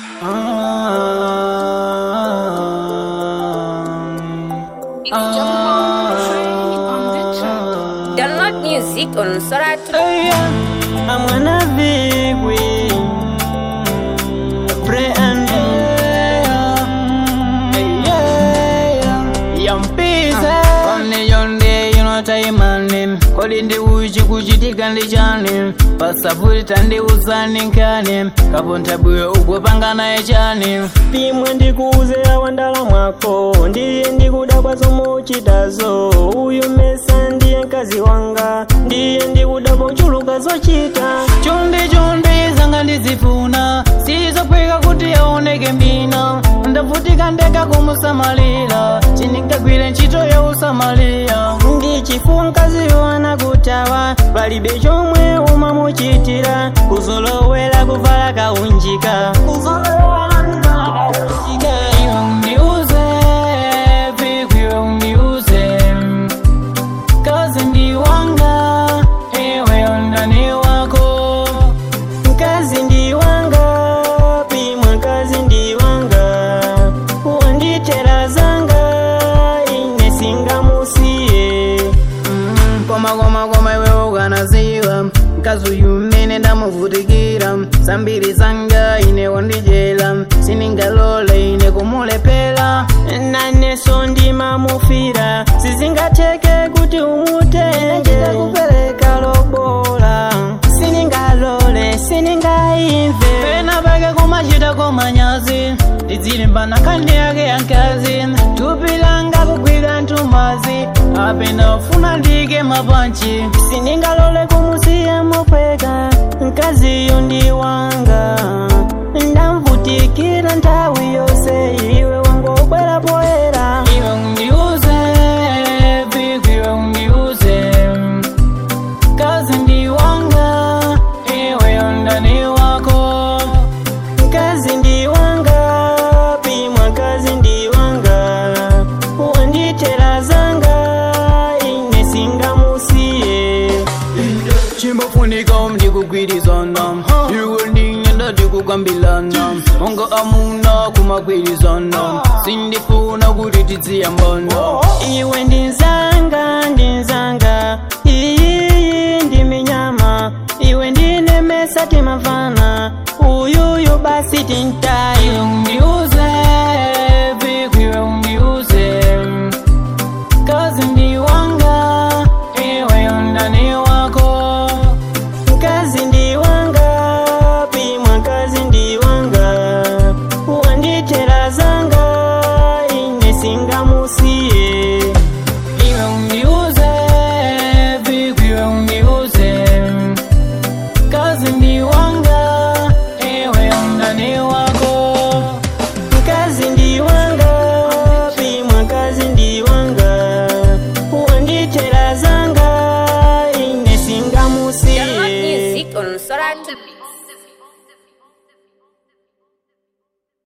It's Jamal Trey on the track. Download music on Soratu. I'm gonna be with Pray and Only yonde you know time and Kodi ndi uchi kuchitika ndi chani pasapoti tandiuzani nkani kaponta bwino ukupanga naye chani pimwe ndikuuze awandala mwako ndiye ndikudabwa zomuchitazo uyu mesa ndiye mkazi wanga ndiye ndikudabwa uchuluka zochita chonde chonde zanga ndizifuna sizokweka kuti aoneke mbina ndavutika ndeka kumusamalira chiningagwire ntchito ya usamalira ndichifuwa mkaziyo anakutawa palibe chomwe umamuchitira kuzolowera kuvala kaunjika iwe undiuze vipi iwe undiuze kazi ndi wanga iwe undani wako mkazi ndi wanga pimwe mkazi ndi wanga wanditera zanga ine singamusiye Mm, koma koma koma iwe ukanaziwa mkazi uyu mmene ndamuvutikira zambiri zanga ine wandijela siningalole ine kumulephera naneso ndimamufira sizingatheke kuti umutenge kupereka lobola siningalole siningaimve pena pake kumachita komanyazi tizilimbana khandi yake yankazi thupi langa kugwira ntumazi apena ufuna ndike mapanchi siningalole kumusiya mopweka mkaziyo ndi wanga ndamvutikira nthawi yonse iwe wangobwera poyera iwe undiuze vipi iwe undiuze kazi ndi wanga iwe undani wako mkazi ndi wanga pimwa mkazi ndi wanga wanditera zanga ine singamusiye chimbofunika ndikugwirizana iwe ndinyenda ndikukambilana onga amuna kumagwirizana sindifuna kuti tiziyambana iwe ndi nzanga ndi nzanga iyi ndi minyama iwe ndine mesa tima